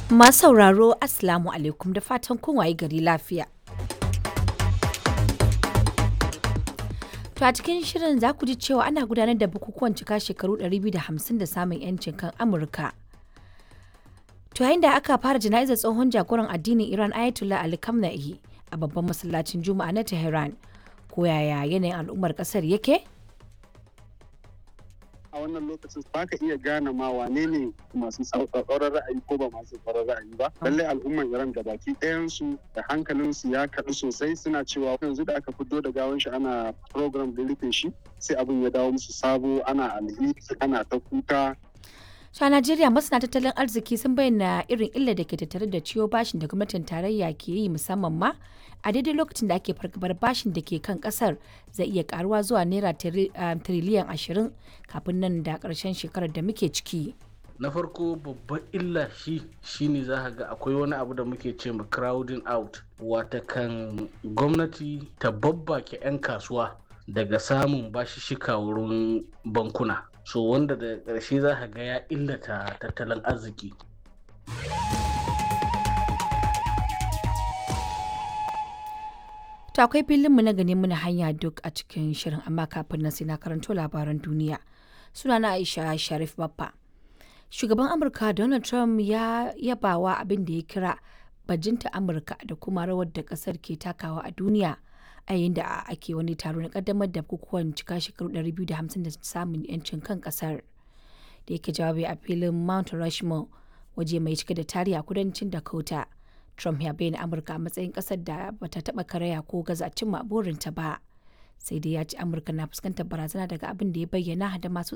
Masu sauraro Assalamu alaikum da fatan kun waye gari lafiya. To a cikin shirin za ku ji cewa ana gudanar da bukukuwan cika shekaru 250 da samun 'yancin kan Amurka. To yayin da aka fara jana'izar tsohon jagoran addinin Iran Ayatollah Ali Khamenei a babban masallacin Juma'a na Tehran. Ko yaya yanayin al'ummar kasar yake? a wannan lokacin ba ka iya gane ma wane ne masu tsauraran ra'ayi ko ba masu tsauraran ra'ayi ba lallai al'umman iran da baki ɗayansu da hankalinsu ya kaɗu sosai suna cewa yanzu da aka fito da gawan shi ana program da rufe shi sai abin ya dawo musu sabo ana alheri ana ta kuka To a Najeriya masana tattalin arziki sun bayyana irin illar da ke tattare da ciwo bashin da gwamnatin tarayya ke yi musamman ma a daidai lokacin da ake fargabar bashin da ke kan kasar zai iya karuwa zuwa naira tiriliyan ashirin kafin nan da karshen shekarar da muke ciki. na farko babban illa shi shine za ga akwai wani abu da muke ce ma crowding out wata kan gwamnati ta babbake 'yan kasuwa daga samun bashishika wurin bankuna so wanda da ƙarshe za ka ga ya illata tattalin arziki To akwai filinmu na gani muna hanya duk a cikin shirin amma kafin nan sai na karanto labaran duniya. Sunana Aisha Sharif Baffa. Shugaban Amurka Donald Trump ya yabawa abin da ya kira bajinta Amurka da kuma rawar da kasar ke takawa a duniya a yayin da ake wani taro na kaddamar da bukukuwan cika shekaru 250 da samun 'yancin kan kasar. Da yake jawabi a filin Mount Rushmore waje mai cike da tarihi a kudancin Dakota. Trump ya bayyana Amurka a matsayin ƙasar da bata taɓa karaya ko gaza cimma burinta ba. Sai dai ya ce Amurka na fuskantar barazana daga abin da ya bayyana da masu